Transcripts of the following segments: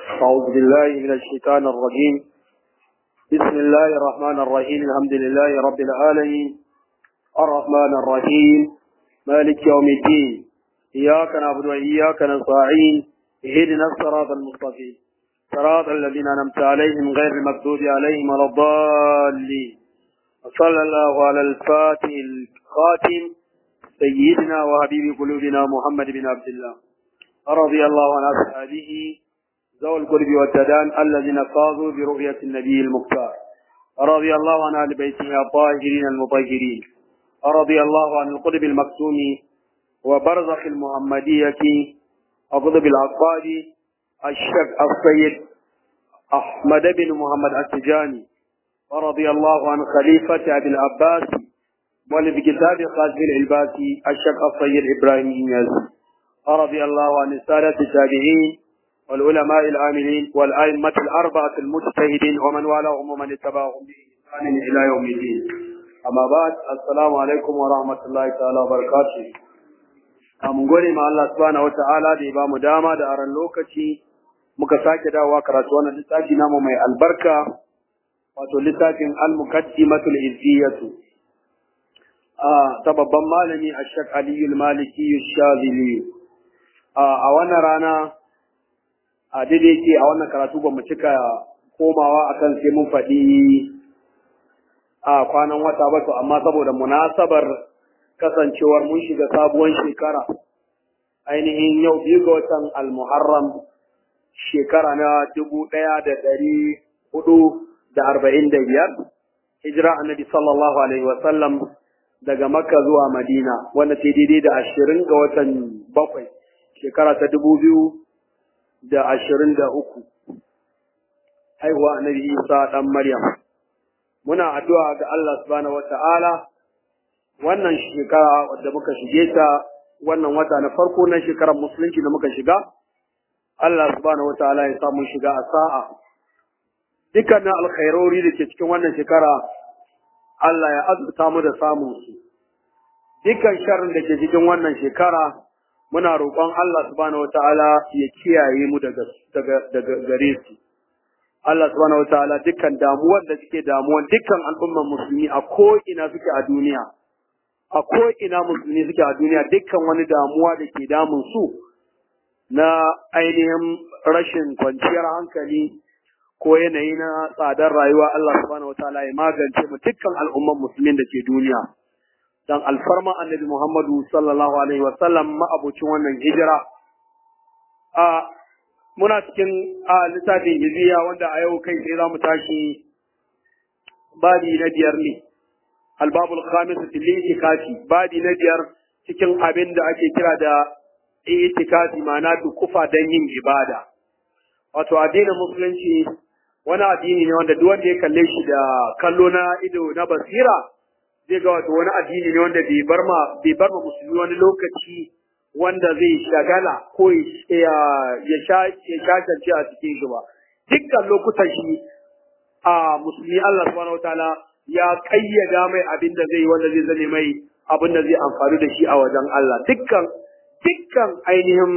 أعوذ بالله من الشيطان الرجيم بسم الله الرحمن الرحيم الحمد لله رب العالمين الرحمن الرحيم مالك يوم الدين إياك نعبد وإياك نستعين اهدنا الصراط المستقيم صراط الذين أنعمت عليهم غير المغضوب عليهم ولا الضالين وصلى الله على الفاتح الخاتم سيدنا وحبيب قلوبنا محمد بن عبد الله رضي الله عن أصحابه ذوي القرب والتدان الذين فاضوا برؤية النبي المختار رضي الله عن أهل بيته الطاهرين المطهرين رضي الله عن القطب المكتوم وبرزخ المحمدية القطب العقادي الشيخ السيد أحمد بن محمد التجاني ورضي الله عن خليفة أبي العباس والذي كتاب خازن العباسي الشيخ السيد إبراهيم إنياز رضي الله عن السادة التابعين والعلماء العاملين والأئمة الأربعة المجتهدين ومن والاهم ومن اتبعهم بإحسان إلى يوم الدين أما بعد السلام عليكم ورحمة الله تعالى وبركاته mun gode ma Allah subhanahu wa ta'ala da ya ba mu dama da aran lokaci muka sake dawowa karatu wannan littafi namu mai albarka wato littafin al-muqaddimatul izziyatu ta babban malami Ashaq Aliyu Maliki Shazili a wannan rana a daidai ke a wannan karatu ba mu cika komawa akan sai mun faɗi a kwanan wata ba to amma saboda munasabar kasancewar mun shiga sabuwar shekara ainihin yau biyu ga watan al-muharram shekara na dubu ɗaya da ɗari hudu da arba'in da biyar hijira annabi sallallahu alaihi wasallam daga makka zuwa madina wanda ta daidai da ashirin ga watan bakwai shekara ta dubu biyu da ashirin da uku haihuwa annabi isa ɗan maryam muna addu'a ga allah subhanahu wa ta'ala wannan shekara wadda muka shige ta wannan wata na farko na shekarar musulunci da muka shiga allah subhanahu wa ta'ala ya samu shiga a sa'a dukkanin alkhairori da ke cikin wannan shekara Allah ya azurta mu da samun su dukkan sharrin da ke cikin wannan shekara muna roƙon Allah subhanahu wataala ya kiyaye mu daga daga daga gare su Allah subhanahu wataala dukkan damuwar da suke damuwan dukkan al'umman musulmi a ko ina suke a duniya a ko ina musulmi suke a duniya dukkan wani damuwa da ke damun su na ainihin rashin kwanciyar hankali ko yanayi na tsadar rayuwa Allah subhanahu wataala ya magance mu dukkan al'umman musulmin da ke duniya dan alfarma annabi Muhammadu sallallahu alaihi wa sallam ma'abucin wannan hijira a muna cikin a littafin hijiya wanda a yau kai sai za mu tashi babi na biyar ne albabul khamis fil itikafi babi na biyar cikin abin da ake kira da itikafi ma'ana dukufa dan yin ibada wato addinin musulunci wani addini ne wanda duk wanda ya kalle shi da kallo na ido na basira zai ga wato wani addini ne wanda bai bar ma bai bar ma musulmi wani lokaci wanda zai shagala ko ya ya sha ya shakance a cikin shi ba dukkan lokutan shi a musulmi Allah subhanahu wataala ya kayyada mai abin da zai wanda zai zane mai abin da zai amfani da shi a wajen Allah dukkan dukkan ainihin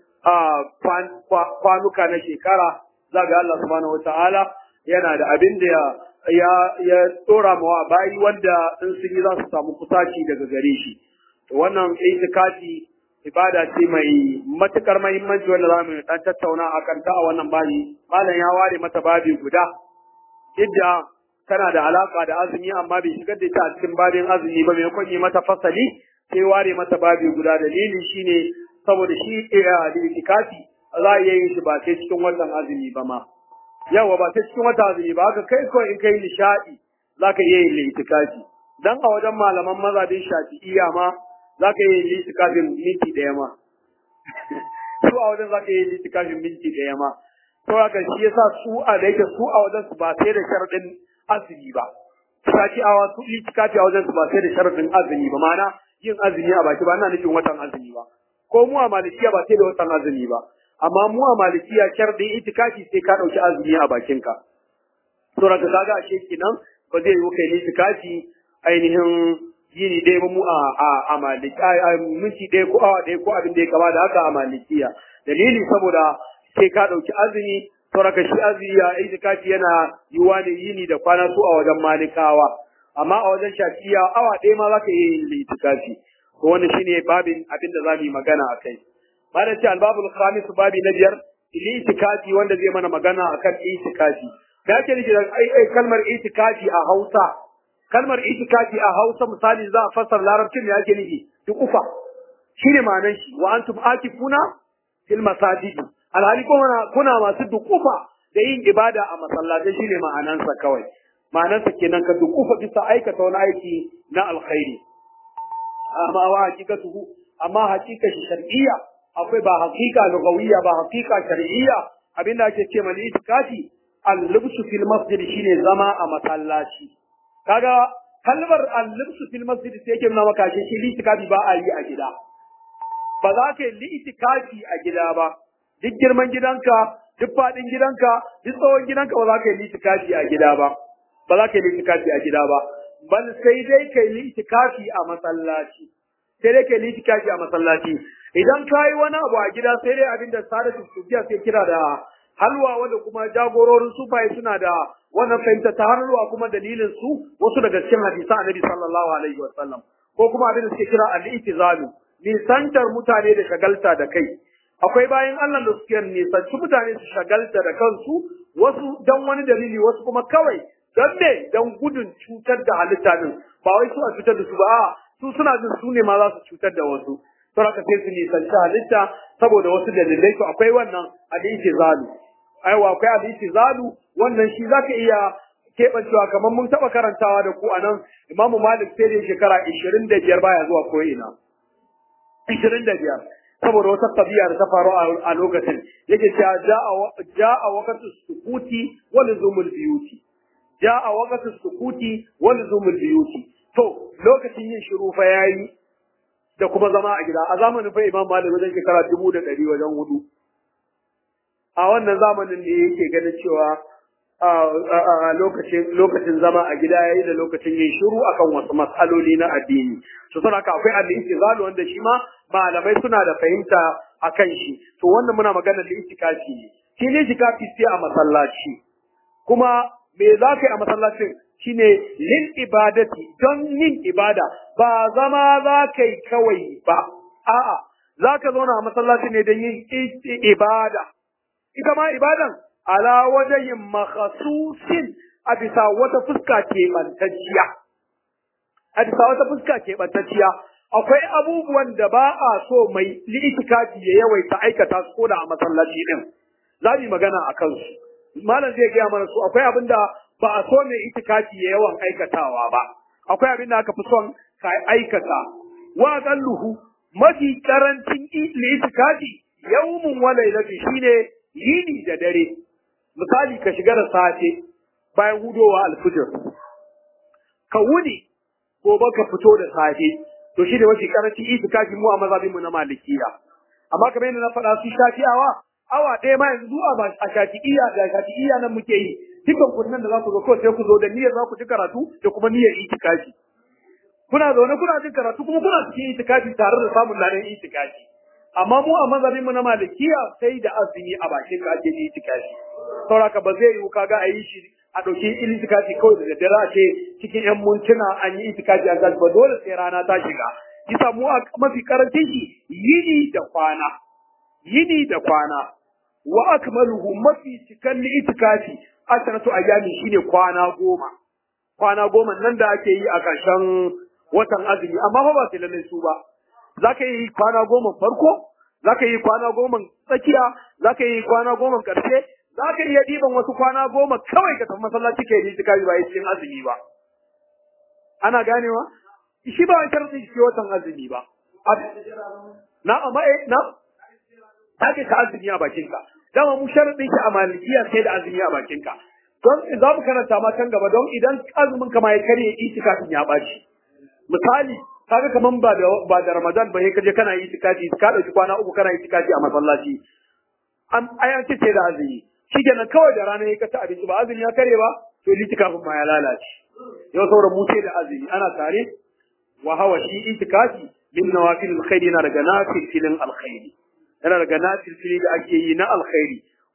kwanuka na shekara za ga Allah subhanahu wata'ala yana da abin da ya ya tsora mawa bayi wanda in sun yi za su samu kusaci daga gare shi wannan itikafi ibada ce mai matukar muhimmanci wanda za mu dan tattauna a kanta a wannan babi malam ya ware mata babi guda idda tana da alaka da azumi amma bai shigar da ita a cikin babin azumi ba mai yi mata fasali sai ware mata babi guda dalili shine saboda shi itikafi za a iya yin shi ba sai cikin watan azumi ba ma yawa ba sai cikin watan azumi ba haka kai kawai in kai nishaɗi za ka iya yin itikafi dan a wajen malaman mazhabin shafi'iyya ma za ka iya yin itikafin minti ɗaya ma su a wajen za ka iya yin itikafin minti ɗaya ma to haka shi yasa su a da yake su a wajen su ba sai da sharaɗin azumi ba shafi'awa su itikafi a wajen su ba sai da sharaɗin azumi ba ma'ana yin azumi a baki ba ina nufin watan azumi ba ko mu a malikiya ba sai da watan azumi ba amma mu a malikiya sharɗin itikafi sai ka ɗauki azumi a bakinka to daga kaga ashe kenan ba zai yi kai itikafi ainihin yini ɗaya ba mu a a a maliki a minti ɗaya ko awa ɗaya ko abin da ya kama da haka a malikiya dalili saboda sai ka ɗauki azumi saboda shi azumi ya itikafi yana yiwa ne yini da kwana su a wajen malikawa amma a wajen shafiya awa ɗaya ma zaka iya yin itikafi to wannan shine babin abin da za mu yi magana a kai bayan ce albabul khamis babi na biyar itikafi wanda zai mana magana akan itikafi da ake nufi da kalmar itikafi a Hausa kalmar itikafi a Hausa misali za a fassara larabcin da yake nufi duk ufa shine ma'anar shi wa antum akifuna fil masajid alhali kuna kuna masu dukufa da yin ibada a masallatai shine ma'anansa kawai ma'anansa kenan ka dukufa bisa aikata wani aiki na alkhairi amma wa hakikatuhu amma hakika shi shar'iyya akwai ba hakika lugawiyya ba hakika shar'iyya abinda ake ce mali itikafi al-libsu fil masjid shine zama a masallaci kaga kalmar al-libsu fil masjid sai yake nuna maka shi itikafi ba a yi a gida ba za ka yi itikafi a gida ba duk girman gidanka duk faɗin gidanka duk tsawon gidanka ba za ka yi itikafi a gida ba ba za ka yi itikafi a gida ba bal sai dai ka yi itikafi a masallaci sai dai ka yi itikafi a masallaci idan ka yi wani abu a gida sai dai abinda sadatu sufiya sai kira da halwa wanda kuma jagororin sufaye suna da wannan fahimta ta halwa kuma dalilin su wasu daga cikin hadisan annabi sallallahu alaihi wasallam ko kuma abin da suke kira al-itizalu nisantar mutane da shagalta da kai akwai bayan Allah da suke nisanci mutane su shagalta da kansu wasu dan wani dalili wasu kuma kawai don me don gudun cutar da halitta din ba wai su a cutar da su ba a su suna jin su ne ma za su cutar da wasu don haka sai su nisanci halitta saboda wasu dalilai to akwai wannan hadisi zalu aiwa akwai hadisi zalu wannan shi zaka iya keɓancewa kamar mun taɓa karantawa da ku a nan imamu malik sai da shekara ishirin da biyar baya zuwa ko ina ishirin da biyar saboda wata tabiya da ta faru a lokacin yake cewa ja'a waqtu sukuti wa luzumul biyuti ja'a waqtu sukuti wa luzumul biyuti to lokacin yin shiru fa yayi da kuma zama a gida a zamanin fa imam malik wajen shekara dubu da ɗari wajen hudu a wannan zamanin ne yake ganin cewa a lokacin lokacin zama a gida yayi da lokacin yin shiru akan wasu matsaloli na addini to saboda haka akwai al-istizalu wanda shi ma malamai suna da fahimta akan shi to wannan muna magana da itikafi ne shi ne itikafi sai a masallaci kuma me za ka yi a masallacin shine lil ibadati don yin ibada ba zama za ka yi kawai ba a'a za ka zauna a masallaci ne don yin ibada ita ma ibadan ala wajen makhasusin a bisa wata fuska keɓantacciya. A bisa wata fuska keɓantacciya, akwai abubuwan da ba a so mai li'itikafi ya yawaita aikata su ko da a masallaci ɗin. Za mu yi magana a kansu. Malam zai gaya mana su akwai abin da ba a so mai itikafi ya yawan aikatawa ba. Akwai abin da aka fi son ka aikata. Wa luhu mafi karancin li'itikafi yawmun wa lailatu shine yini da dare. misali ka shiga da safe bayan hudowa alfijir ka wuni gobe ka fito da safe to shi ne mafi karanci itikafi mu a mazhabinmu na malikiya amma kamar yadda na faɗa su shafi'awa awa ɗaya ma yanzu zuwa a shafi'iyya da shafi'iyya nan muke yi dukkan kunnan da za ku zo kawai sai ku zo da niyyar za ku ji karatu da kuma niyyar itikafi kuna zaune kuna jin karatu kuma kuna cikin itikafi tare da samun ladan itikafi amma mu a mazhabinmu na malikiya sai da azumi a bakin ka ake yi itikafi sauraka ba zai yiwu kaga a yi shi a ɗauki itikafi kawai da daddare a ce cikin yan mintuna an yi itikafi a ba dole sai rana ta shiga kisa mu a mafi karancin shi yini da kwana yini da kwana wa akmaluhu mafi cikan itikafi asharatu ayyami shine kwana goma kwana goma nan da ake yi a ƙarshen watan azumi amma fa ba sai lallai su ba za ka yi kwana goma farko za ka yi kwana goma tsakiya za ka yi kwana goma ƙarshe za ka iya ɗiban wasu kwana goma kawai ka tafi masallaci ka yi itikafi ba cikin azumi ba ana ganewa shi ba sharɗin shi watan azumi ba na amma eh na ake ka azumi a bakinka dama mu sharɗin shi a malikiya sai da azumi a bakinka don za mu karanta ma can gaba don idan azumin ka ma ya karye itikafin ya ɓaci misali kaga kaman ba da ba da Ramadan ba sai kaje kana itikafi ka dauki kwana uku kana itikafi a masallaci an ayan ce da azumi shikenan kawai da rana ka ci abinci ba azumi ya kare ba to itikafin ma ya lalace yau saboda mu ce da azumi ana tare wa hawa shi itikafi min nawafil alkhairi yana daga nafil filin alkhairi yana daga nafil fili da ake yi na alkhairi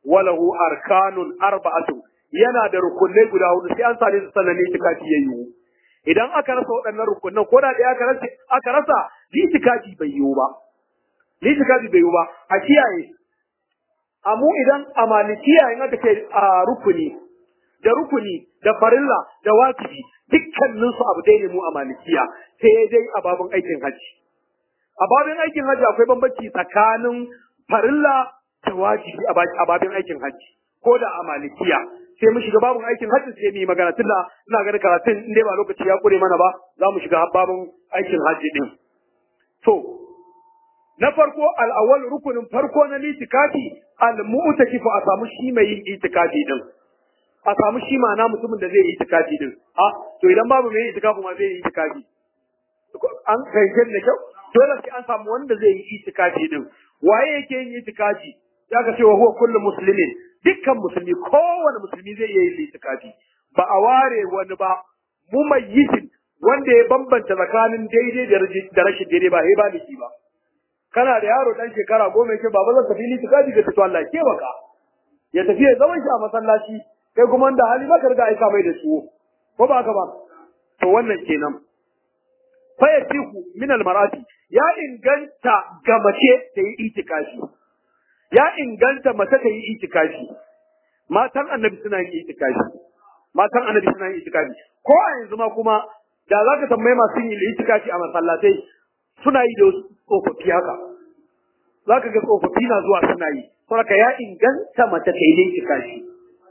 walahu arkanun arba'atu yana da rukunai guda hudu sai an sare su sannan itikafi ya yiwu idan aka rasa waɗannan rukunan ko da ɗaya aka rasa aka rasa itikafi bai yiwu ba itikafi bai yiwu ba a kiyaye amu idan a malikiya in aka ce a rukuni da rukuni da farilla da wajibi dukkanin su abu dai ne mu a malikiya sai dai a babin aikin haji a babin aikin haji akwai bambanci tsakanin farilla da wajibi a babin aikin haji ko da a malikiya sai mu shiga babin aikin haji sai mu yi magana tunda ina ganin karatun in dai ba lokaci ya kure mana ba za mu shiga babin aikin haji din to na farko al'awwal rukunin farko na litikafi al-mu'takifu a samu shi mai yin itikafi din a samu shi ma na mutumin da zai yi itikafi din a to idan babu mai itikafi ma zai yi itikafi an fahimce da kyau dole sai an samu wanda zai yi itikafi din waye yake yin itikafi ya ga cewa huwa kullu muslimin dukkan musulmi kowane musulmi zai iya yin itikafi ba a ware wani ba mumayyisin wanda ya bambanta tsakanin daidai da rashin daidai ba sai ba da shi ba kana da yaro dan shekara goma yake baba zan tafi litikafi ga to Allah ke baka ya tafi ya zama shi a masallaci kai kuma da hali baka riga aika mai da su ko ba ka ba to wannan kenan fa yasihu min almarati ya inganta ga mace ta yi itikafi ya inganta mace ta yi itikafi matan annabi suna yin itikafi matan annabi suna yin itikafi ko a yanzu ma kuma da za ka tambayi masu yin itikafi a masallatai suna yi da tsofaffi haka za ka ga tsofaffi na zuwa suna yi saboda ya inganta mace ta yi itikafi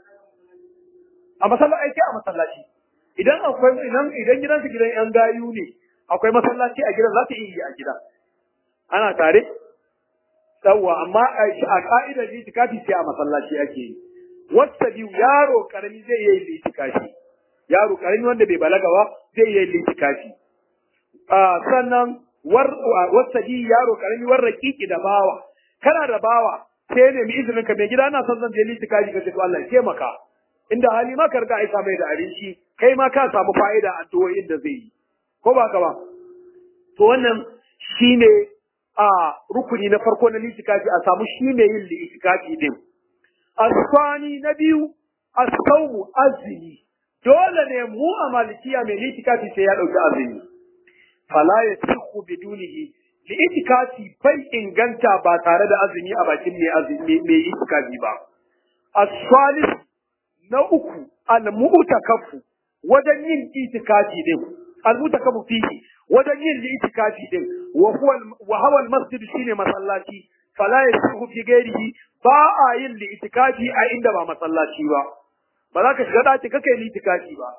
a masallaci a masallaci idan akwai idan idan gidansu gidan yan gayu ne akwai masallaci a gidan za ta iya yi a gida ana tare yawwa amma a ka'idar itikafi sai a masallaci ake yi wata biyu yaro karami zai iya yin itikafi yaro karami wanda bai balaga ba zai iya yin itikafi sannan war wata biyu yaro karami war raƙiƙi da bawa kana da bawa sai ne mi izinin ka mai gida na son zan je itikafi ka ce to Allah ya taimaka inda hali ma ka riga aika mai da abinci kai ma ka samu fa'ida a addu'o'in da zai yi ko ba ka ba to wannan shine a rukuni na farko na litikafi a samu shi ne yin litikafi din asfani na biyu asaumu azumi dole ne mu a malikiya mai litikafi sai ya dauki azumi fala yasihu bidunihi litikafi bai inganta ba tare da azumi a bakin mai azumi mai litikafi ba asfalis na uku al-mu'takafu wajen yin itikafi din al-mu'takafu fihi wajen yin itikafi din wa huwa wa huwa al-masjid shine masallaci fala yasihu fi ghairihi ba a yin itikafi a inda ba masallaci ba ba za ka shiga daki kake yin itikafi ba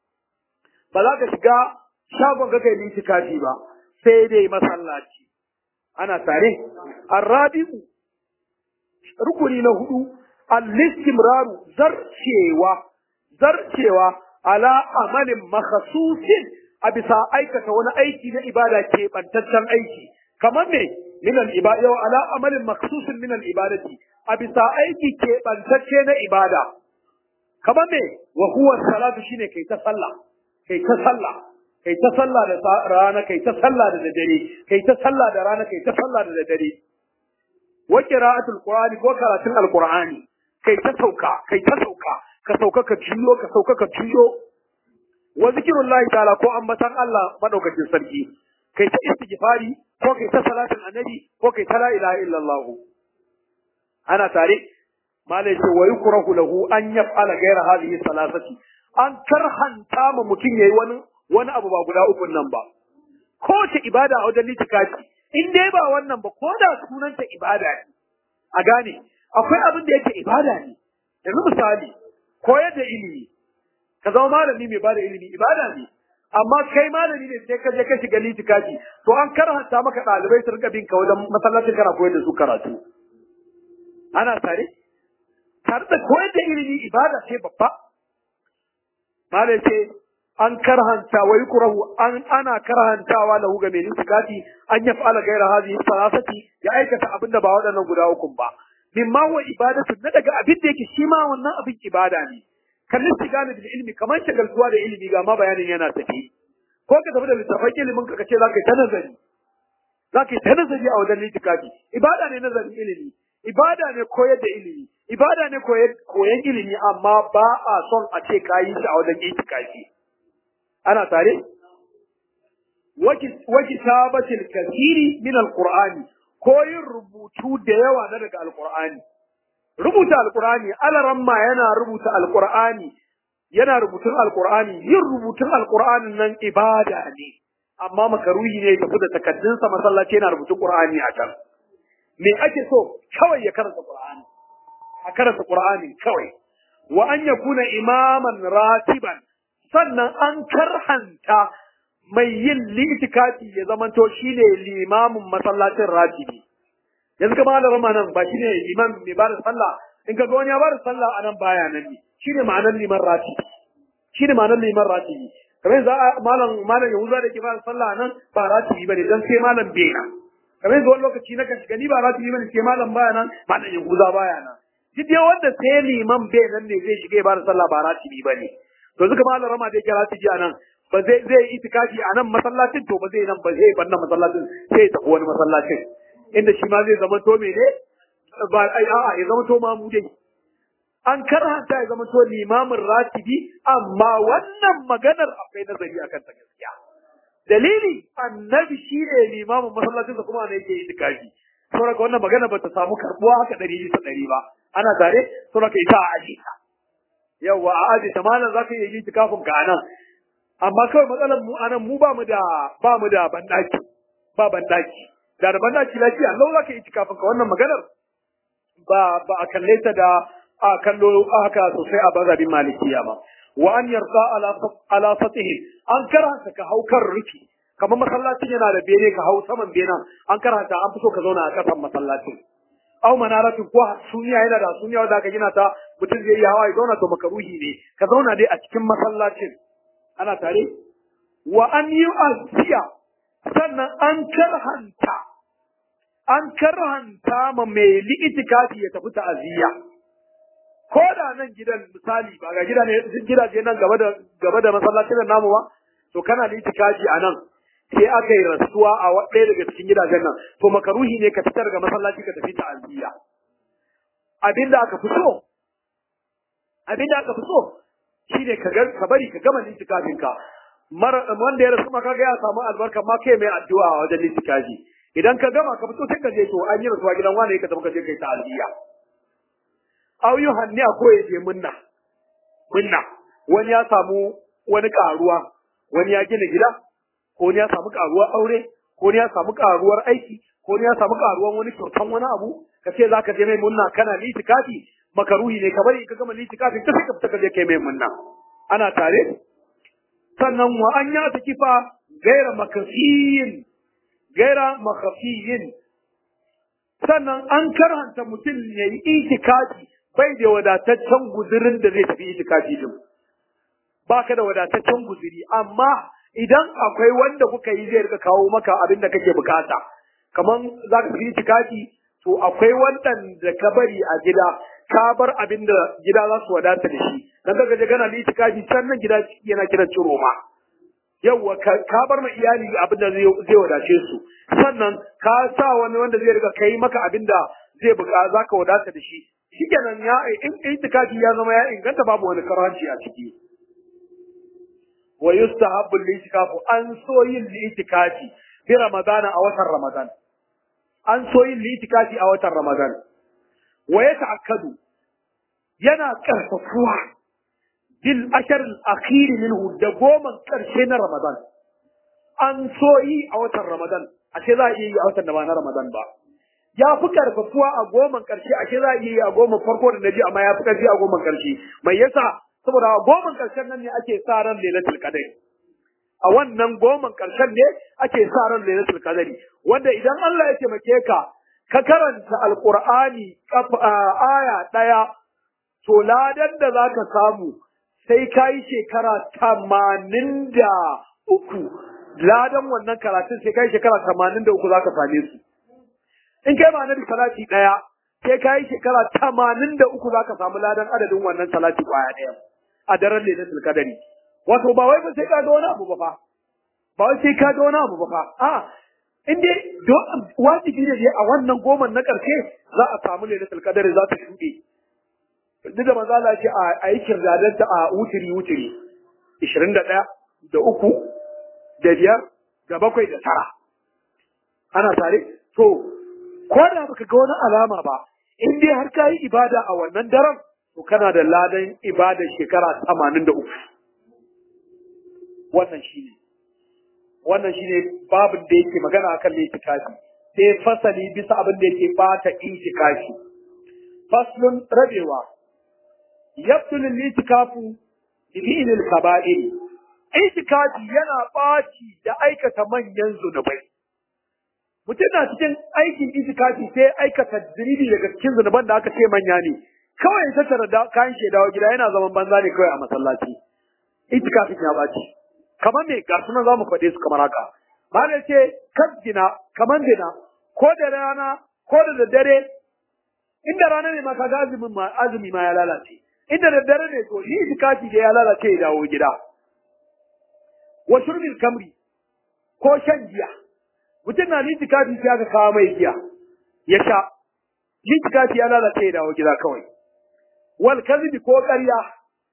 ba za ka shiga shagon kake yin itikafi ba sai dai masallaci ana tare arabi'u rukuni na hudu al-istimraru zarcewa zarcewa ala amalin makhsusin a bisa aikata wani aiki na ibada ke bantaccen aiki kamar me min al-ibada yau ala amalin makhsusin min al-ibadati a bisa aiki ke bantacce na ibada kamar me wa huwa salatu shine kai ta sallah kai ta sallah kai ta sallah da rana kai ta sallah da dare kai ta sallah da rana kai ta sallah da dare wa qira'atul qur'ani ko karatun al-qur'ani kai ta sauka kai ta sauka ka sauka ka ciyo ka sauka ka ciyo wa zikrullahi ta'ala ko ambatan Allah madaukakin sarki kai ta istighfari ko kai ta salatin annabi ko kai ta la ilaha illallah ana tare malai ce wa yukrahu lahu an yaf'ala ghayra hadhihi salasati an karhanta ma mutum yayi wani wani abu ba guda uku nan ba ko ta ibada a wajen litikafi in dai ba wannan ba ko da sunanta ibada ne a gane akwai abin da yake ibada ne yanzu misali koyar da ilimi ka zama malami mai bada ilimi ibada ne amma kai malami ne sai ka je ka shiga litikafi to an karhanta maka ɗalibai su rika bin ka wajen masallacin kana koyar da su karatu ana tare tare da koyar da ilimi ibada ce babba malai ce an karhanta wa yukrahu an ana karhantawa lahu ga mai litikafi an yaf'ala gaira hadhihi salasati ya aikata abinda ba waɗannan guda uku ba mimma huwa ibadatu na daga abin da yake shi ma wannan abin ibada ne kan istigana bil ilmi kamar shagaltuwa da ilimi ga ma bayanin yana tafi ko ka tafi da littafin ilimin ka kace zaka yi ta nazari zaka yi ta nazari a wajen litikafi ibada ne nazarin ilimi ibada ne koyar da ilimi ibada ne koyan ilimi amma ba a son a ce ka yi shi a wajen itikafi ana tare waki sabatil kasiri min alqur'ani ko yin rubutu da yawa na daga alqur'ani rubuta alqur'ani alaramma yana rubuta alqur'ani yana rubutun alqur'ani yin rubutun alqur'anin nan ibada ne amma makaruhi ne tafi da takaddunsa masallaci yana rubutun qur'ani a can me ake so kawai ya karanta qur'ani a karanta qur'ani kawai wa an yakuna imaman ratiban sannan an karhanta mai yin litikafi ya zamanto shine limamin masallacin ratibi yanzu ka bada rama nan ba shine imam mai bada sallah in ka ga wani ya bada sallah a nan baya nan ne shine ma'anar liman ratibi shine ma'anar liman ratibi kamar yanzu malam malam yahuza da ke bada sallah nan ba ratibi bane dan sai malam bena kamar yanzu wani lokaci na kan shiga ni ba ratibi bane sai malam baya nan malam yahuza baya nan duk dai wanda sai liman bai nan ne zai shiga ya bada sallah ba ratibi bane to zuka malam rama da yake ratibi a nan ba zai zai itikafi a nan masallacin to ba zai nan ba zai bar nan masallacin sai ya tafi wani masallacin inda shi ma zai zama to mene ba ai a'a ya zama to mamu dai an karanta ya zama to limamin ratibi amma wannan maganar akwai nazari akan ta gaskiya dalili annabi shi ne limamin masallacin sa kuma ne yake itikafi saboda wannan magana ba ta samu karbuwa haka ɗari bisa ɗari ba ana tare saboda ita a aji ta yawa a aji ta malam zaka iya yi itikafin ka anan amma kawai matsalar mu anan mu ba mu da ba mu da bandaki ba bandaki da da bandaki lafiya Allah zaka yi kafin ka wannan maganar ba ba a kalle ta da a kallo haka sosai a bazabin malikiya ba wa an yarda ala ala fatihi an karanta ka hau kan rufi kamar masallacin yana da bene ka hau saman benen an karanta an fi so ka zauna a kasan masallacin au manaratin ko suniya yana da suniya wanda aka gina ta mutum zai yi hawa ya zauna to makaruhi ne ka zauna dai a cikin masallacin ana tare wa an yi aziya sannan an karhanta an karhanta ma mai li'itikafi ya tafi ta'aziyya ko da nan gidan misali ba ga gida ne gidaje nan gaba da gaba da masallacin nan namu ba to kana li'itikafi a nan sai aka yi rasuwa a ɗaya daga cikin gidajen nan to makaruhi ne ka fitar ga masallaci ka tafi ta'aziyya abinda aka fi so abinda aka fi so shine ka ka bari ka gama litikafin ka wanda ya rasu maka ga ya samu albarka ma kai mai addu'a a wajen litikafi idan ka gama ka fito sai ka je to an yi rasuwa gidan wani ka tafi ka je kai ta'aziyya aw yuhanni ko ya je munna munna wani ya samu wani karuwa wani ya gina gida ko wani ya samu karuwar aure ko wani ya samu karuwar aiki ko wani ya samu karuwar wani kyautan wani abu ka ce zaka je mai munna kana litikafi makaruhi ne ka bari ka gama litikafin ka sai ka fita ka je kai mai munna ana tare sannan wa an ya ta kifa gaira makafiyin gaira makafiyin sannan an karanta mutum ya yi itikafi bai da wadataccen guzurin da zai tafi itikafi din baka da wadataccen guzuri amma idan akwai wanda kuka yi zai rika kawo maka abin da kake bukata kaman za ka tafi itikafi to akwai waɗanda ka bari a gida ka bar abin da gida za su wadata da shi dan kaga je kana da itikafi can nan gida yana kiran ciro ma yawwa ka bar ma iyali abin da zai wadace su sannan ka sa wani wanda zai riga kai maka abin da zai buka za ka wadata da shi shikenan ya in itikafi ya zama ya inganta babu wani karanci a ciki wa yustahabbu al-itikafu an so yin itikafi fi ramadana a watan ramadan an so yin litikafi a watan Ramadan. Wa ya ta'akkadu yana karfafuwa bil ashar al-akhir minhu da goma karshe na Ramadan. An so yi a watan Ramadan, ashe za a iya yi a watan da ba na Ramadan ba. Ya fi karfafuwa a goma karshe, ashe za a iya yi a goma farko da na ji amma ya fi karfi a goma karshe. Mai yasa saboda a goma karshen nan ne ake sa ran lailatul qadr. a wannan goman ƙarshen ne ake sa ran lailatul qadari wanda idan Allah ya taimake ka ka karanta alqur'ani aya daya to ladan da zaka samu sai kai shekara tamanin da uku ladan wannan karatun sai kai shekara tamanin da uku zaka same su in kai ma nabi salati daya sai kai shekara tamanin da uku zaka samu ladan adadin wannan salati kwaya daya a daren lailatul qadari wato ba wai ba sai ka ga wani abu ba fa ba wai sai ka ga wani abu ba fa a in dai wajibi ne a wannan goman na karshe za a samu lailatul qadr za ta shuɗe duk da manzo Allah ya ce a yi kirdadanta a wutiri wutiri 21 da uku da biyar da bakwai da tara ana tare to ko da baka ga wani alama ba in dai har ka yi ibada a wannan daren to kana da ladan ibada shekara 83 wannan shine wannan shine babin da yake magana akan litikafi sai fasali bisa abin da yake bata itikafi faslun rabewa yabtul litikafu bi fi'lil kaba'ir itikafi yana baci da aikata manyan zunubai mutum na cikin aikin itikafi sai aikata zunubi daga cikin zunuban da aka ce manya ne kawai ya tattara da kayan shaidawa gida yana zaman banza ne kawai a masallaci itikafin ya baci kamar me ga sunan zamu faɗe su kamar haka Malam ce kan gina kamar gina ko da rana ko da daddare inda rana ne ma kaga azumin ma azumi ma ya lalace inda daddare ne to shi itikafi da ya lalace ya dawo gida wa shurbil kamri ko shan giya mutum na litikafi sai aka kawo mai giya ya sha litikafi ya lalace ya dawo gida kawai wal kadhibi ko ƙarya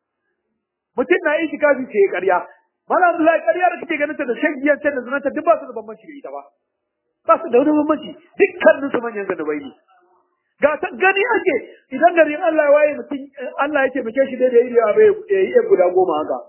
mutum na itikafi sai ya ƙarya Malam Abdullahi ƙarya da kake ganin ta da shan giyan ta da zinanta duk ba su da bambanci da ita ba. Ba su da wani bambanci dukkanin su manyan zanubai ne. Ga ta gani ake idan garin Allah ya waye mutum Allah ya taimake shi dai da yi da yawa ya yi guda goma haka.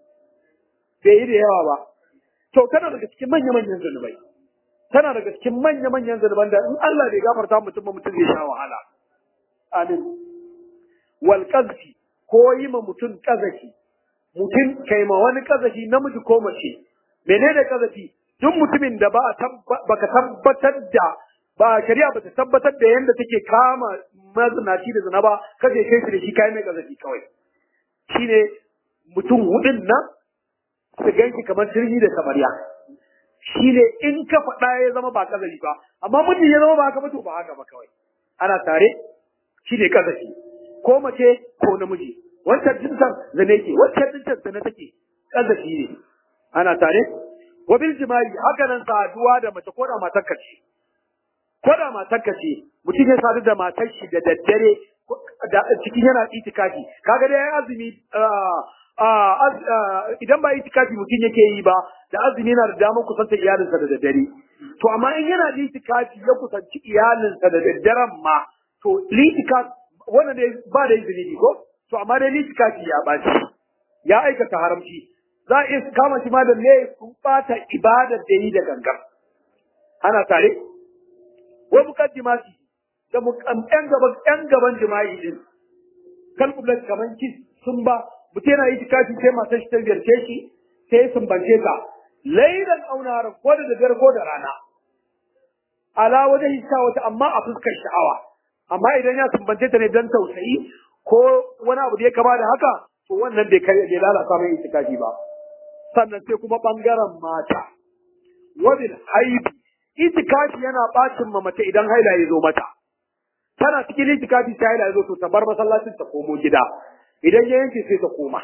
Bai yi da yawa ba. To tana daga cikin manya-manyan zanubai. Tana daga cikin manya-manyan zanuban da in Allah bai gafarta mutum ba mutum zai sha wahala. Amin. Wal ko yi ma mutum kazafi mutum kai ma wani kazafi namiji ko mace menene kazafi duk mutumin da ba baka tabbatar da ba shari'a ba ta tabbatar da yanda take kama mazinaci da zina ba kaje kai shi da shi kai mai kazafi kawai shine mutum hudun nan su ganki kamar sirri da samariya shine in ka faɗa ya zama ba kazafi ba amma mutum ya zama ba haka ba to ba haka ba kawai ana tare shine kazafi ko mace ko namiji wancan jinsan zane ke wancan jinsan zane take kazafi ne ana tare wa bil jima'i haka nan saduwa da mace ko da matar ce ko da matar ce mutum ya sadu da matar shi da daddare da cikin yana itikafi kaga dai azumi idan ba itikafi mutum yake yi ba da azumi yana da damar kusanta iyalinsa da daddare to amma in yana da itikafi ya kusanci iyalinsa da daddaren ma to litikafi wannan dai ba da izini ko to amma dai litikafi ya ɓaci ya aikata haramci za a iya kama shi ma da laifin ɓata ibadar da yi da gangan ana tare wa mukaddimati da ƴan gaban ƴan gaban jima'i din kalbulat kaman kis sun ba mutum yana yi tikafi sai matar shi ta ziyarce shi sai sun bance ta lailan aunaran ko da daddare ko da rana ala wajen hissa wata amma a fuskar sha'awa amma idan ya sumbance ta ne don tausayi ko wani abu da ya kama da haka to wannan bai kai bai lalata mai itikafi ba sannan sai kuma bangaren mata wabil haibi itikafi yana bacin ma mace idan haila ya zo mata tana cikin itikafi sai haila ya zo to ta bar masallacin ta komo gida idan ya yanke sai ta koma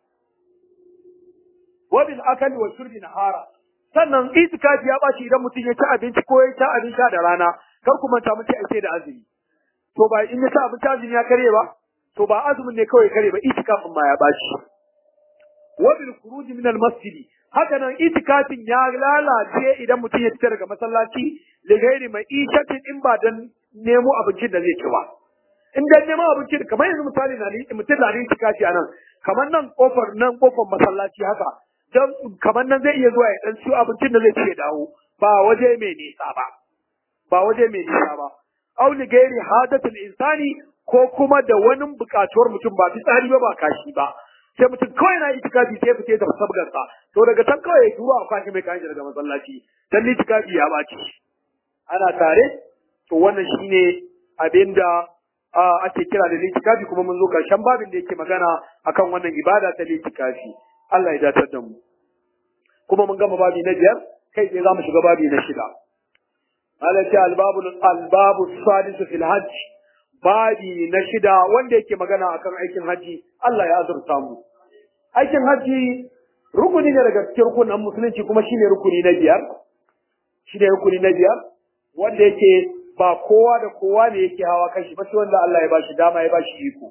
wabil akali wa shurbi nahara sannan itikafi ya baci idan mutum ya ci abinci ko ya ci abin sha da rana kar ku manta mutum ai da azumi to ba in ya ci abinci azumi ya kare ba to ba azumin ne kawai kare ba itikafin ma ya baci wa bil khuruj min al masjid haka nan itikafin ya lalace idan mutum ya fita daga masallaci da gairi mai ishatin in ba dan nemo abincin da zai ci ba in dan nemo abincin kamar yanzu misali na mutum na yin itikafi anan kamar nan kofar nan kofar masallaci haka dan kamar nan zai iya zuwa ya dan ciwo abincin da zai ci ya dawo ba waje mai nisa ba ba waje mai nisa ba aw li gairi hadatul insani ko kuma da wani bukatuwar mutum ba fitsari ba ba kashi ba sai mutum kawai na itikafi sai fice da sabgarsa to daga can kawai ya turo a kwashi mai kayan daga masallaci dan itikafi ya baci ana tare to wannan shine abinda ake kira da litikafi kuma mun zo karshen babin da yake magana akan wannan ibada ta litikafi Allah ya datar da mu kuma mun gama babi na biyar kai sai za mu shiga babi na shida Allah ce albabu albabu sadisu fil hajj babi na shida wanda yake magana akan aikin haji Allah ya azurta mu aikin haji rukuni ne daga cikin rukunin musulunci kuma shine rukuni na biyar shine rukuni na biyar wanda yake ba kowa da kowa ne yake hawa kashi ba sai wanda Allah ya bashi dama ya bashi iko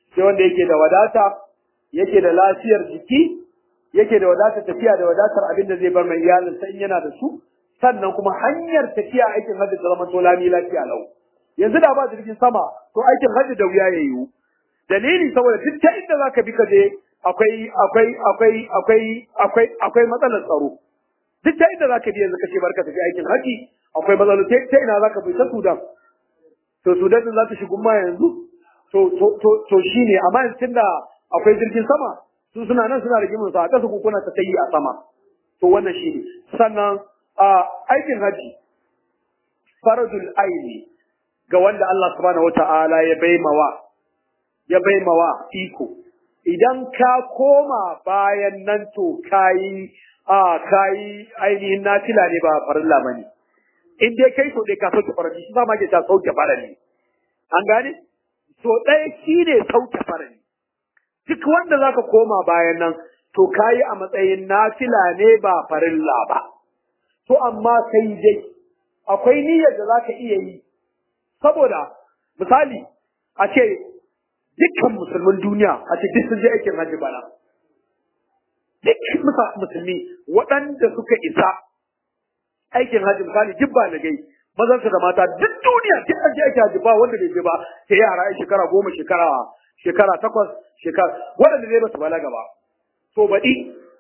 sai wanda yake da wadata yake da lafiyar jiki yake da wadatar tafiya da wadatar abin da zai bar mai iyalinsa in yana da su sannan kuma hanyar tafiya aikin hajji ta zama to lami lafiya lau yanzu da ba jirgin sama to aikin hajji da wuya ya yiwu dalili saboda duk ta inda zaka bi ka je akwai akwai akwai akwai akwai akwai matsalar tsaro duk ta inda zaka bi yanzu kace barka tafi aikin hajji akwai matsalar ta ina zaka bi ta Sudan to Sudan din za ta shigo ma yanzu to to to to shine amma yanzu tunda akwai jirgin sama su suna nan suna rigimin sa a kasa kuna ta tayi a sama to wannan shine sannan a aikin haji faradul aini ga wanda Allah subhanahu wata'ala ya baimawa ya baimawa iko idan ka koma bayan nan to kayi a kayi ainihin nafila ne ba farilla bane in dai kai so dai ka sauke farali shi ma ke ta sauke farali an gane so ɗaya shi ne sauke farali duk wanda zaka koma bayan nan to kayi a matsayin nafila ne ba farilla ba to amma sai dai akwai niyyar da zaka iya yi saboda misali a ce dukkan musulmin duniya a ce duk sun je aikin hajji bana duk musulmi waɗanda suka isa aikin hajji misali duk ba gai mazansu da mata duk duniya duk an je aikin hajji ba wanda bai je ba sai yara ai shekara goma shekara shekara takwas shekara waɗanda zai ba su balaga ba to baɗi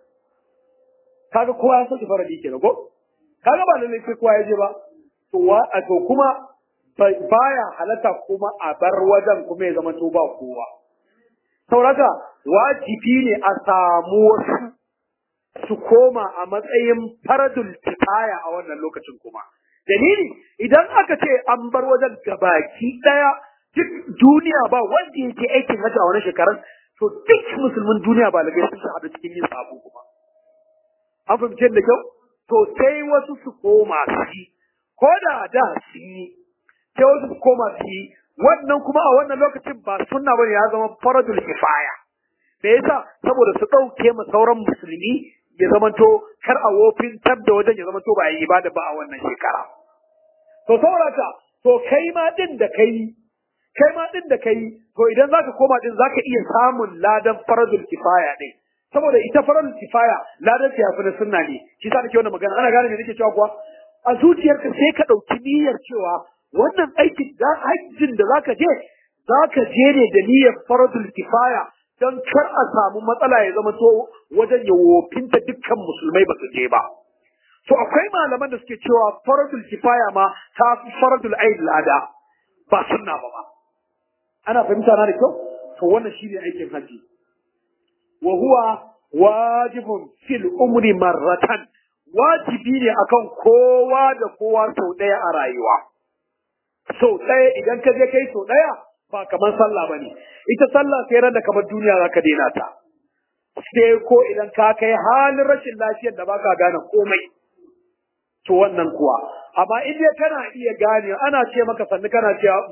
kaga kowa ya sauke faradi kenan ko kaga ba lallai sai kowa ya je ba to wa to kuma baya halatta kuma a bar wajen kuma ya zama to ba kowa sauraka wajibi ne a samu wasu su koma a matsayin faradul kifaya a wannan lokacin kuma dalili idan aka ce an bar wajen gabaki daya duk duniya ba wanda yake aikin hajji a wani shekarun to duk musulmin duniya ba lagai sun haɗu cikin yin sabo kuma an fahimce da kyau to sai wasu su koma su yi ko da da su yi sai wasu su koma su yi wannan kuma a wannan lokacin ba sunna bane ya zama faradul kifaya me yasa saboda su ɗauke ma sauran musulmi ya zamanto kar a wofin tab da wajen ya zamanto ba a yi ibada ba a wannan shekara to saboda to kai ma din da kai kai ma din da kai to idan zaka koma din zaka iya samun ladan faradul kifaya din saboda ita faradul kifaya ladan ta yafi na sunna ne shi sa nake wannan magana ana gane me nake cewa kuwa a zuciyarka sai ka dauki niyyar cewa wannan aikin da hajjin da zaka je zaka je ne da niyyar faradul kifaya don kar a samu matsala ya zama to wajen ya wofinta dukkan musulmai ba su je ba to akwai malaman da suke cewa faradul kifaya ma ta fi faradul aid lada ba sunna ba ba ana fahimta na da kyau to wannan shine aikin haji wa huwa wajibun fil umri marratan wajibi ne akan kowa da kowa sau ɗaya a rayuwa sau ɗaya idan ka je kai sau ɗaya ba kamar sallah bane ita sallah sai ran da kamar duniya zaka daina ta sai ko idan ka kai halin rashin lafiyar da baka gane komai to wannan kuwa amma in dai kana iya gane ana ce maka sannu kana cewa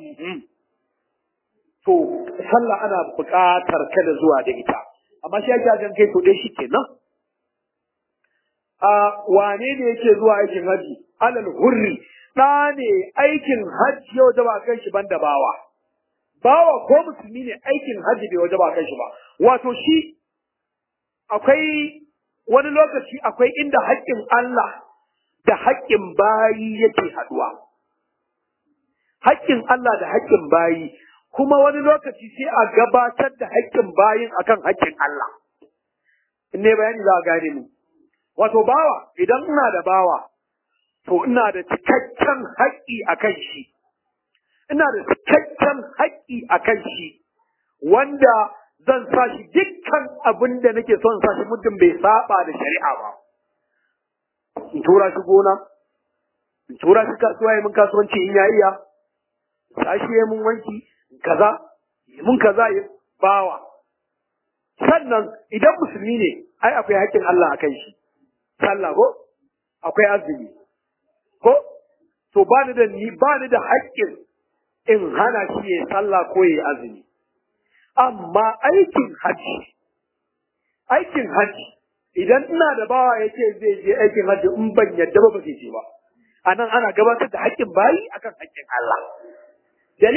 to sallah ana buƙatar ka da zuwa da ita amma shi ake ajin kai to dai shi kenan a wane ne yake zuwa aikin haji alal hurri ɗa ne aikin hajji yau da ba kan shi banda bawa bawa ko musulmi ne aikin hajji bai waje ba kan shi ba wato shi akwai wani lokaci akwai inda haƙƙin Allah da haƙƙin bayi yake haɗuwa haƙƙin Allah da haƙƙin bayi kuma wani lokaci sai a gabatar da haƙƙin bayin akan haƙƙin Allah in ne bayani za a gane mu wato bawa idan ina da bawa to ina da cikakken haƙƙi akan shi ina da cikakken haƙƙi a kan shi wanda zan sa shi dukkan abin da nake son sa shi muddin bai saba da shari'a ba. In tura shi gona, in tura shi kasuwa ya mun kasuwanci in ya iya, sa shi ya mun wanki, kaza, ya mun kaza ya bawa. Sannan idan musulmi ne, ai akwai haƙƙin Allah a kan shi. Sallah ko? Akwai azumi. Ko? To ba ni da ni ba ni da haƙƙin in hana shi ya sallah ko ya azumi. Amma aikin haji, aikin haji, idan ina da bawa ya ce zai je aikin haji in ban yadda ba ba zai je ba. A nan ana gabatar da haƙƙin bayi akan haƙƙin Allah. Dalili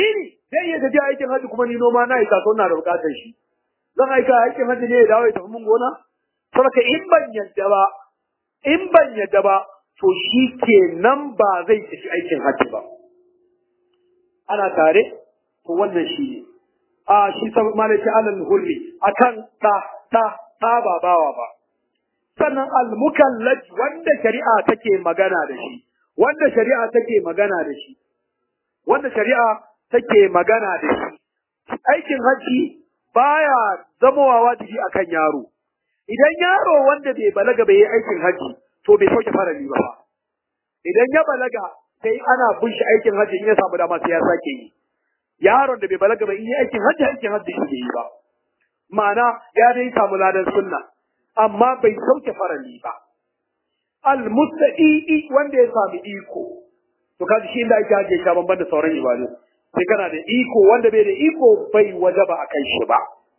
zai iya tafiya aikin hajji kuma ni noma na isa na da bukatar shi zan aika aikin hajji ne ya dawo ya tafi mun gona saboda in ban yadda ba in ban yadda ba to shi ke nan ba zai tafi aikin hajji ba ana tare to wannan shi ne a shi sabon malaki alal hulmi akan ta ta ta ba bawa ba sannan al-mukallaf wanda shari'a take magana da shi wanda shari'a take magana da shi wanda shari'a take magana da shi aikin haji baya zamowa wajibi akan yaro idan yaro wanda bai balaga bai yi aikin haji to bai sauke farali ba idan ya balaga sai ana bin shi aikin haji in ya samu dama sai ya sake yi yaron da bai balaga ba in yi aikin haji aikin haji shi yi ba ma'ana ya dai samu ladan sunna amma bai sauke farali ba al-mustaqi wanda ya sami iko to kaji shi inda ake haje shi banban da sauran ibadu sai kana da iko wanda bai da iko bai wajaba a kan shi ba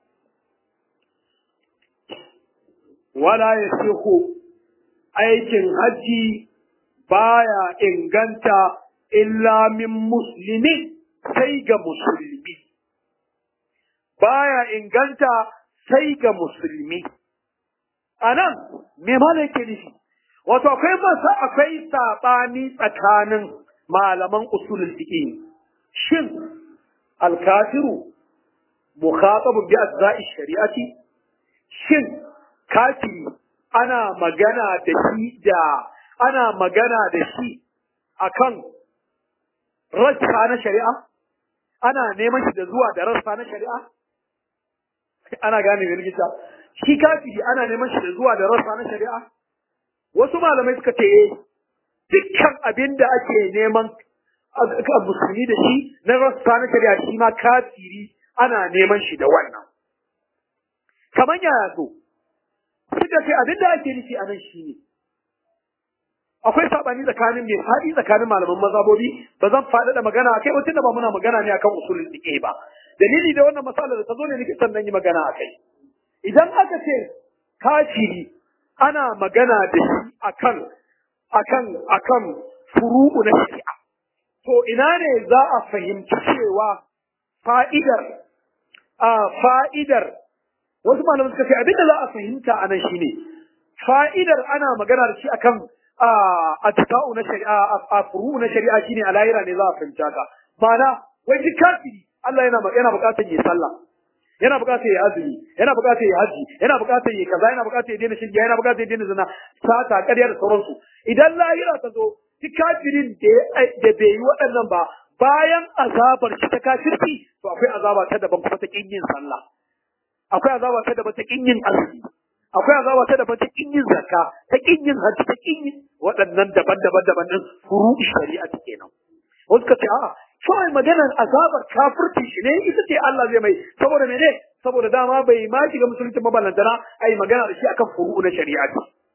wala yasihu aikin haji baya inganta illa min muslimin sai ga musulmi baya inganta sai ga musulmi anan me malai ke nufi wato akwai masa akwai sabani tsakanin malaman usulul fiqh shin al-kafiru mukhatabun bi ajza'i shari'ati shin kafiri ana magana da shi da ana magana da shi akan rassa na shari'a ana neman shi da zuwa da rassa na shari'a ana gane me likita shi kafiri ana neman shi da zuwa da rassa na shari'a wasu malamai suka ce dukkan abin da ake neman musulmi da shi na rassa na shari'a shi ma kafiri ana neman shi da wannan kamar yaya so suka ce abin da ake nufi a nan shi ne akwai sabani tsakanin mai faɗi tsakanin malaman mazhabobi ba zan faɗi da magana akai wacce da ba muna magana ne akan usulul fiqh ba dalili da wannan masalar da ta zo ne nake son dan yi magana akai idan aka ce kafiri ana magana da shi akan akan akan furu'u na shari'a to ina ne za a fahimci cewa fa'idar a fa'idar wasu malamai suka ce abinda za a fahimta anan shine fa'idar ana magana da shi akan a tuka'u na shari'a a furu'u na shari'a shine a lahira ne za a fahimta ka ma'ana wai duk kafiri Allah yana yana bukatar yi sallah yana bukatar ya azumi yana bukatar ya haji yana bukatar ya kaza yana bukatar ya daina shirya yana bukatar ya daina zina sata ƙarya da sauransu idan lahira ta zo duk kafirin da bai yi waɗannan ba bayan azabar shi ta kafirci to akwai azaba ta daban kuma ta kin yin sallah akwai azaba ta daban ta kin yin azumi akwai azaba ta daban ta kin yin zakka ta kin yin haji ta kin yin waɗannan daban-daban daban din furu shari'a ta kenan wasu ka ce a'a kawai maganar azabar kafirci shi ne ita ce Allah zai mai saboda mene saboda dama bai ma shiga musulunci mabalantana ai magana da shi akan furu'u na shari'a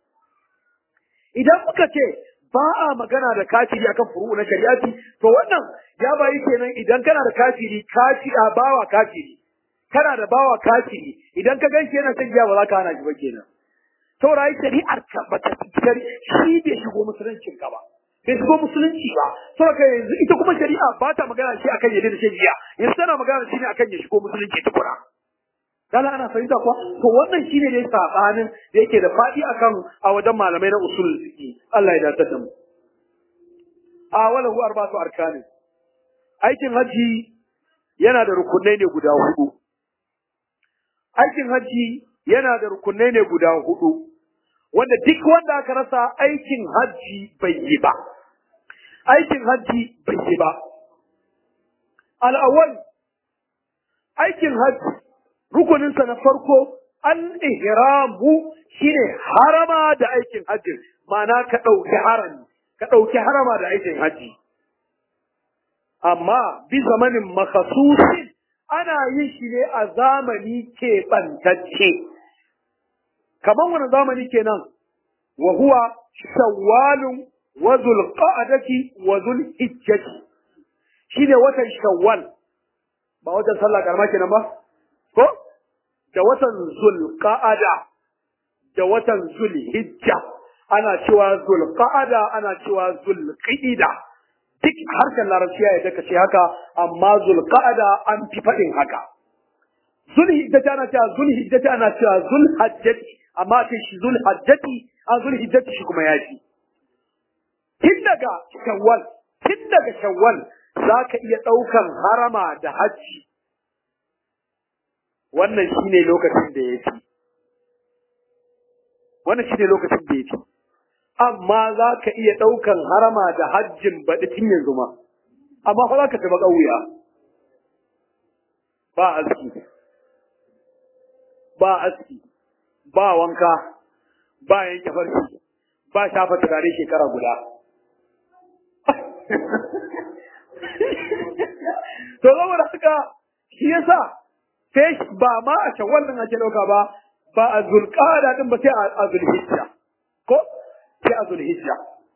idan muka ce ba a magana da kafiri akan furu'u na shari'a to wannan ya bayi kenan idan kana da kafiri kafi a bawa kafiri kana da bawa kafiri idan ka ganshi yana son giya ba za ka hana shi ba kenan saboda ai shari'ar ka ba ta shi bai shigo musuluncin ka ba bai shigo musulunci ba saboda yanzu ita kuma shari'a ba ta magana shi akan yadda da shan giya yanzu tana magana shi ne akan ya shigo musulunci tukuna Dala ana fahimta kuwa to wannan shine dai sabanin da yake da fadi akan a wajen malamai na usul fiqi Allah ya dace da mu a wala hu arba'atu arkani aikin haji yana da rukunai ne guda hudu aikin haji yana da rukunai ne guda hudu wanda duk wanda aka rasa aikin haji bai yi ba aikin haji bai yi ba al-awwal aikin haji rukuninsa na farko al-ihramu shine harama da aikin hajji ma'ana ka ɗauki harami ka ɗauki harama da aikin hajji amma bi zamanin makasusin ana yin shi ne a zamani keɓantacce kamar wani zamani kenan wa huwa shawwalun wa zulqa'adati wa zulhijjati shine watan shawwal ba watan sallah karama kenan ba ko da watan zulqa'ada da watan zulhijja ana cewa zulqa'ada ana cewa zulqa'ida duk harshen larabci ya yadda ka ce haka amma zulqa'ada an fi faɗin haka zulhijjati ana cewa zulhijjati ana cewa zulhajjati amma ce shi zulhajjati a zulhijjati shi kuma ya fi tun daga shawwal tun daga shawwal za ka iya ɗaukan harama da hajji wannan shi ne lokacin da ya fi wannan shi ne lokacin da ya fi amma za ka iya ɗaukan harama da hajjin baɗi tun yanzu ma amma fa za ka taɓa ƙauya ba aski ba aski ba wanka ba yanke farki ba shafa turare shekara guda to saboda haka shi yasa sai ba ma a shawwal din ake dauka ba ba a zulqada din ba sai a zulhijja ko sai a zulhijja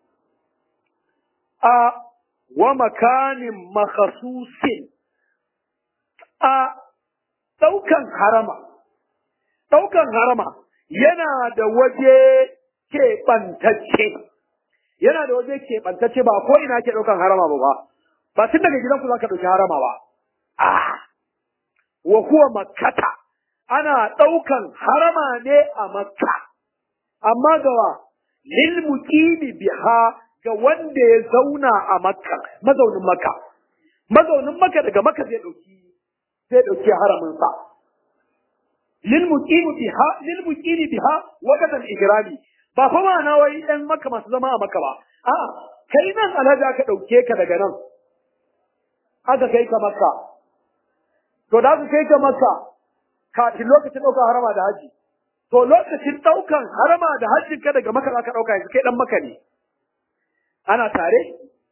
a wa makanin makhsusin a daukan harama daukan harama yana da waje keɓantacce yana da waje keɓantacce ba ko ina ke ɗaukan harama ba ba ba tun daga gidanku za ka ɗauki harama ba a wa huwa makkata ana ɗaukan harama ne a makka amma gawa lil muqimi biha ga wanda ya zauna a makka mazaunin makka mazaunin makka daga makka zai ɗauki zai ɗauki haramin sa lil muqimi biha lil muqimi biha waqtan ihrami ba fa ma na wai ɗan makka masu zama a makka ba a'a kai nan alhaji aka ɗauke ka daga nan aka kai ka makka to da aka kai ka makka kafin lokacin ɗaukar harama da haji to lokacin ɗaukan harama da hajjin ka daga makka aka ɗauka yanzu kai ɗan makka ne ana tare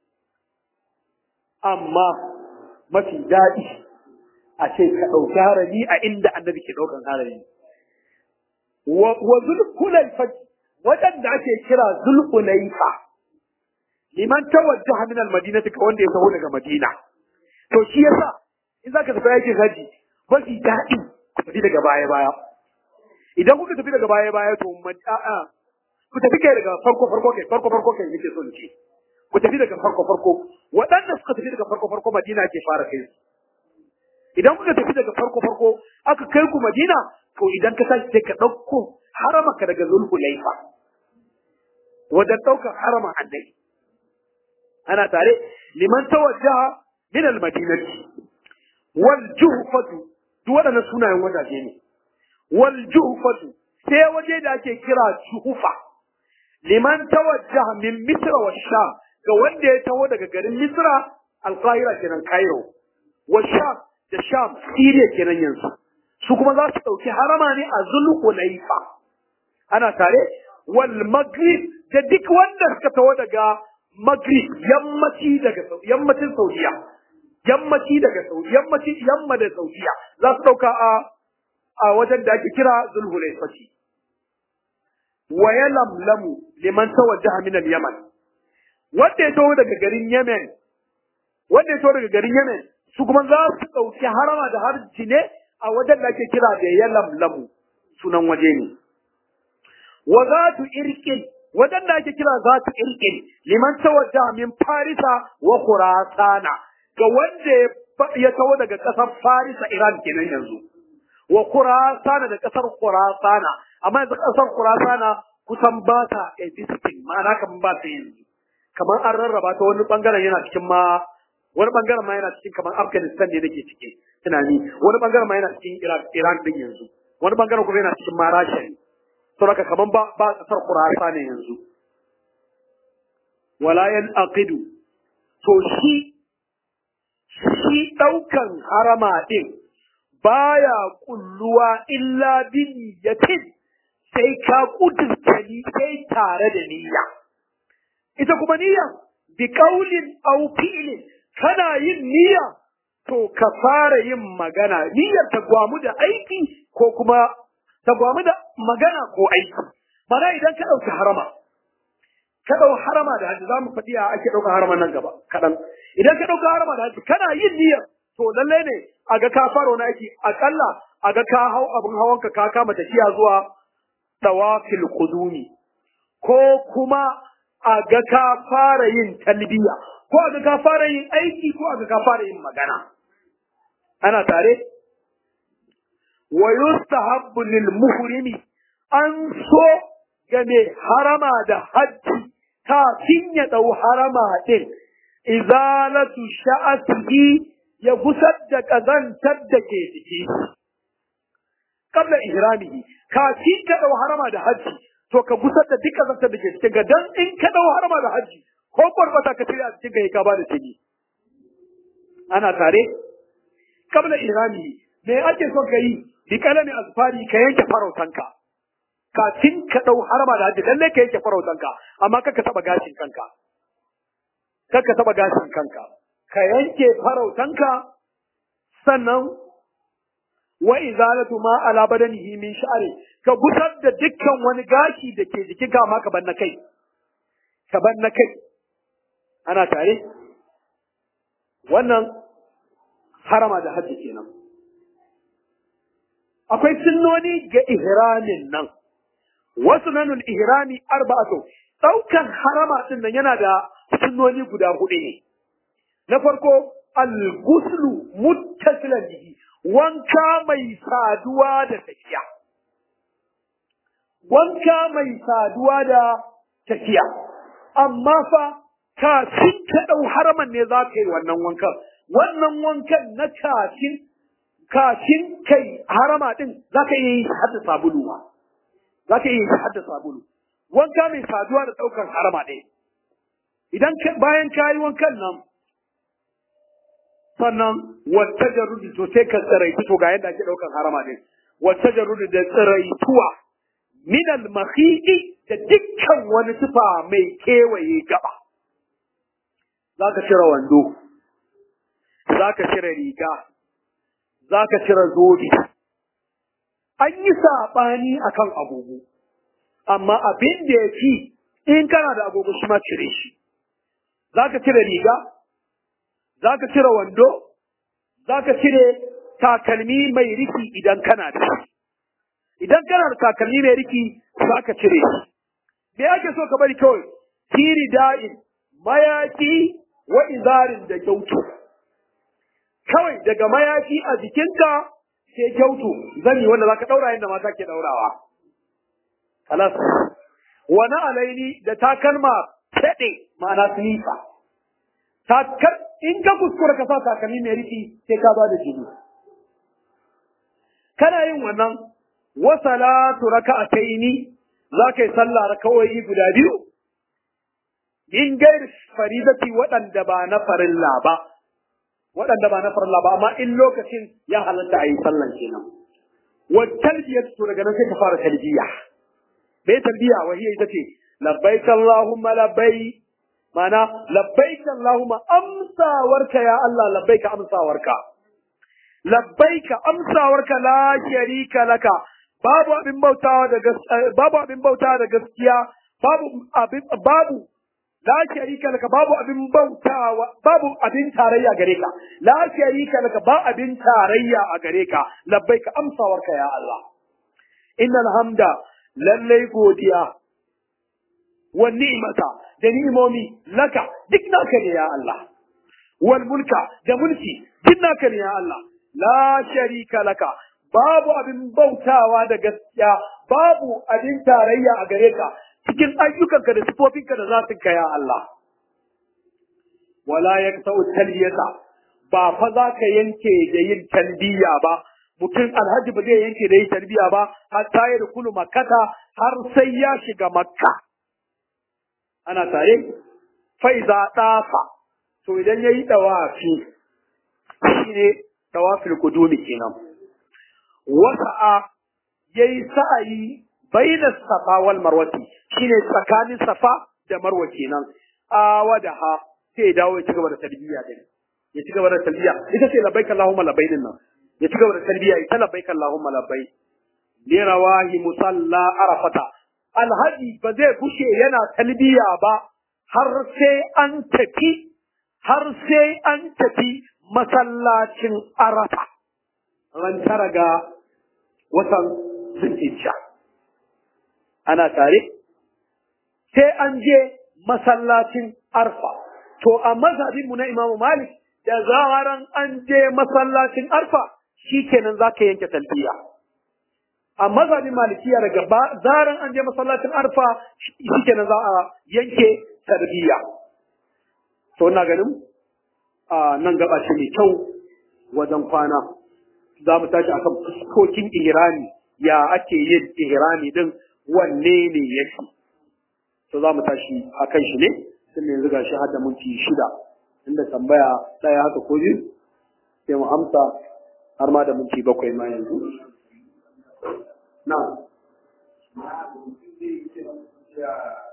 amma mafi daɗi a ce ka ɗauki harami a inda annabi ke ɗaukan harami wa zulkulaifa waɗanda ake kira zulkulaifa liman tawajjaha min al-madinati ka wanda ya taho daga madina to shi yasa in zaka tafi aikin haji mafi daɗi ku tafi daga baya baya idan kuka tafi daga baya baya to a'a ku tafi kai daga farko farko kai farko farko kai nake so ce ku tafi daga farko farko waɗanda suka tafi daga farko farko madina ke fara kai su idan kuka tafi daga farko farko aka kai ku madina to idan ka tashi sai ka ɗauko haramaka daga zulhulaifa wajen ɗaukar haraman annabi ana tare liman tawajjaha min al-madinati wal juhfatu duk waɗannan sunayen wajaje ne wal juhfatu sai waje da ake kira juhufa liman tawajjaha min misra wa sham ga wanda ya taho daga garin misra al-qahira kenan cairo wa sham da sham syria kenan yanzu su kuma za su ɗauki harama ne a zulhulaifa ana tare wal maghrib da duk wanda suka taho daga maghrib yammaci daga yammacin saudiya yammaci daga Saudi yammaci yamma da Saudiya za su dauka a a wajen da ake kira Zulhulaifati wa yalamlamu liman tawajjaha min al-Yaman wanda ya taho daga garin Yemen wanda ya taho daga garin Yemen su kuma za su dauki harama da harji ne a wajen da ake kira da yalamlamu sunan waje ne wa zatu irqin wajen da ake kira zatu irqin liman tawajjaha min Farisa wa Khurasana ga wanda ya taho daga ƙasar Farisa Iran kenan yanzu wa Khurasana da ƙasar Khurasana amma yanzu ƙasar Khurasana kusan ba ta existing ma'ana kaman ba ta yanzu kamar an rarraba ta wani bangaren yana cikin ma wani bangaren ma yana cikin kamar Afghanistan ne nake ciki tunani wani bangaren ma yana cikin Iraq Iran din yanzu wani bangaren kuma yana cikin ma Rasha ne saboda kaman ba ba ƙasar Khurasana yanzu wala yan aqidu to shi shi ɗaukan harama ɗin baya kulluwa illa bi niyyatin sai ka kudurta ni sai tare da niyya ita kuma niyya bi qaulin aw fi'lin kana yin niyya to ka fara yin magana niyyar ta gwamu da aiki ko kuma ta gwamu da magana ko aiki mana idan ka ɗauki harama ka ɗau harama da hajji za mu faɗi a ake ɗauka harama nan gaba kaɗan idan ka ɗauka harama da hajji kana yin niyyar to lalle ne a ga ka fara wani aiki aƙalla a ga ka hau abin hawanka ka kama tafiya zuwa tawafil qudumi ko kuma a ga ka fara yin talbiya ko aga ka fara yin aiki ko aga ka fara yin magana ana tare wa yustahabbu lil muhrimi an so ga mai harama da hajji kafin ya dau harama din izalatu sha'atihi ya gusar da kazantar da ke jiki kabla ihramihi kafin ka dau harama da hajji to ka gusar da duk kazantar da ke cikin ga dan in ka dau harama da hajji ko kwarbata ka cire a cikin ga ka ba da tini ana tare kabla ihramihi me ake son ka yi bi kalami asfari ka yanke farautanka kafin ka dau harama da hajji lalle ka yanke farautanka amma kaka taba gashin kanka kaka taba gashin kanka ka yanke farautanka sannan wa izalatu ma ala badanihi min sha'ri ka gusar da dukkan wani gashi da ke jikin ka ma ka bar na kai ka bar na kai ana tare wannan harama da hajji kenan akwai sunnoni ga ihramin nan wasu nanul ihrami arba'atu daukan harama din nan yana da sunnoni guda hudu ne na farko al-ghuslu muttasilan bihi wanka mai saduwa da tafiya wanka mai saduwa da tafiya amma fa kafin ka dau haraman ne za ka yi wannan wankan wannan wankan na kafin kafin kai harama din za ka iya yi shi hadda sabulu ma za ka iya yi shi hadda sabulu wanka mai saduwa da ɗaukar harama ɗaya idan bayan ka yi wankan nan sannan wata jarudi to sai ka tsiraitu to ga yadda ake ɗaukar harama ɗin wata jarudi da tsiraituwa minal mahidi da dukkan wani tufa mai kewaye gaba za ka cire wando za ka cire riga za ka cire zobe. An yi saɓani a kan agogo, amma abin da ya fi in kana da agogo shi ma cire shi. Za ka cire riga, za ka cire wando, za ka cire takalmi mai riki idan kana da shi. Idan kana da takalmi mai riki za ka cire shi. Me ake so ka bari kawai? Tiri da'in, mayaki wa izarin da gyautu. kawai daga mayafi a jikinka sai kyautu zani wanda zaka daura yadda mata ke daurawa kalas wani alaini da takalma fede ma'ana silifa takal in ka kuskura ka sa takalmi mai riki sai ka ba da jini kana yin wannan wa salatu raka'ataini za ka yi sallah raka'o'i guda biyu in gairi faridati waɗanda ba na farilla ba waɗanda ba na farilla ba amma in lokacin ya halatta a yi sallan kenan wa talbiya to daga nan sai ka fara talbiya me talbiya wa hiya ita ce labbaik allahumma labbaik mana labbaik allahumma amsawarka ya Allah labbaik amsawarka labbaik amsawarka la sharika laka babu abin bautawa da babu abin bautawa da gaskiya babu abin babu la sharika laka babu abin bautawa babu abin tarayya gare ka la sharika laka ba abin tarayya a gare ka labbaika amsawarka ya Allah innal hamda lallai godiya wa ni'mata da ni'imomi laka duk naka ne ya Allah wal mulka da mulki duk naka ne ya Allah la sharika laka babu abin bautawa da gaskiya babu abin tarayya a gare ka cikin ayyukanka da sifofinka da zatinka ya Allah. Wala ya sa'u talbiyata ba fa za ka yanke da yin talbiya ba, mutum alhaji ba zai yanke da yin talbiya ba, har ta yi kulu makata har sai ya shiga makka. Ana tare? Faiza ɗafa, to idan ya yi ɗawafi, shi ne ɗawafin kudumi kenan. Wasa'a ya yi sa'ayi bainas safa wal marwati shine tsakanin safa da marwa kenan awadaha sai ya dawo ya ci gaba da talbiya din ya ci gaba da talbiya ita ce labbaik allahumma labbaik din nan ya ci gaba da talbiya ita labbaik allahumma labbaik li rawahi musalla arafata alhaji ba zai bushe yana talbiya ba har sai an tafi har sai an tafi masallacin arafa ran tara ga watan zulhijja ana tare sai an je masallacin arfa to a mazhabin mu na Imam Malik da zaran an je masallacin Arfa shikenan zaka yanke talbiya a mazhabin Malikiya daga zaran an je masallacin Arfa shikenan za a yanke talbiya to ina ganin a nan gaba ce mai kyau wajen kwana za mu tashi akan fuskokin ihrami ya ake yin ihrami din wanne ne yake to za mu tashi akan shi ne tun yanzu gashi har da minti shida inda tambaya ɗaya haka ko biyu sai mu amsa har ma da minti bakwai ma yanzu na